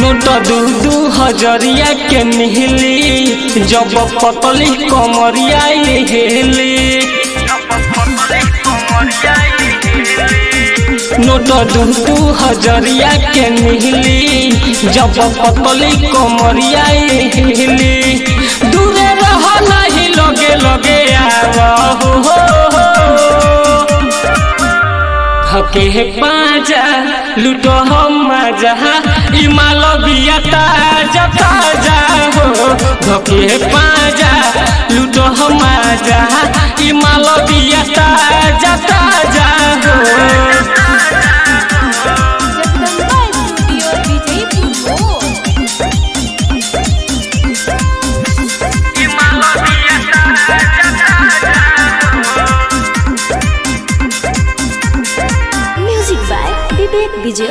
Note दू दू हजरिया के मिहली जब पतली कमरिया हेली नोट दू दू हजरिया के मिहली जब पतली कमरिया हेली दूरे रह नहीं लगे लगे आव हो, हो, हो। हके पाजा लूटो हम मजा इमाल बिया ताजा ताजा हो धके पाजा लूटो हम मजा इमाल बिया ताजा ताजा हो Jagdamba studio Vijaypur music by Vivek Vijay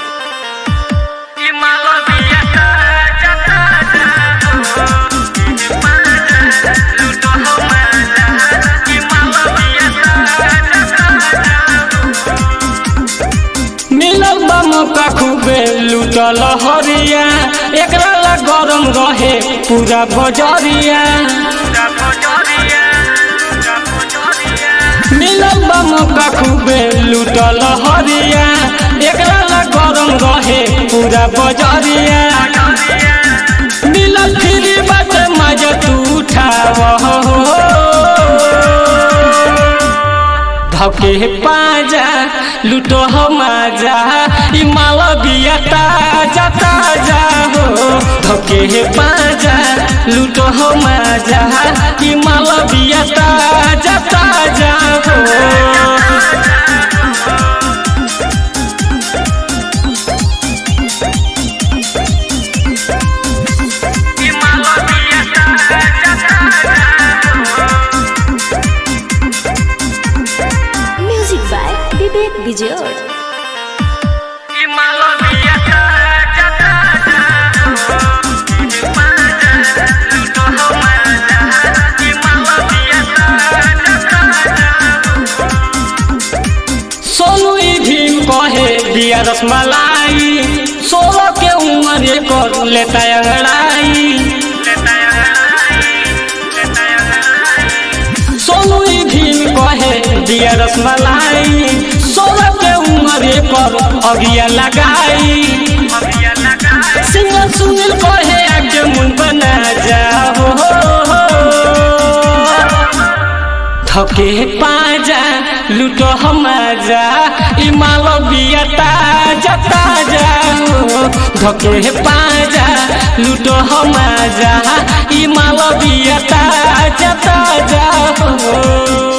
मिलल बा मौका खूबे लूटल हरिया एकरा ला गरम रहे पूरा बजरिया मिलल बा मौका खूबे लूटल हरिया एकरा ला गरम रहे पूरा बजरिया मिलल फ्री बात मजा तू उठाव धके पाजा लूटो हम आजा ई माल बिया ताजा ताजा हो धके पाजा लूटो हम आजा ई माल बिया ताजा ताजा हो म्यूजिक बाय विवेक विजय सोनू ई भीम कहे दिया रसमलाई सोलह के उम्र कर लेता अंगड़ाई सोनू ई भीम कहे दिया रसमलाई सोलह के उम्र पर अगिया लगाई सिंगर सुनील कहे आगे मुन बना जाओ थके पाजा लूटो हम जा ई माल बिया ताजा ताजा हो धके पाजा लूटो हम जा ई माल बिया ताजा ताजा हो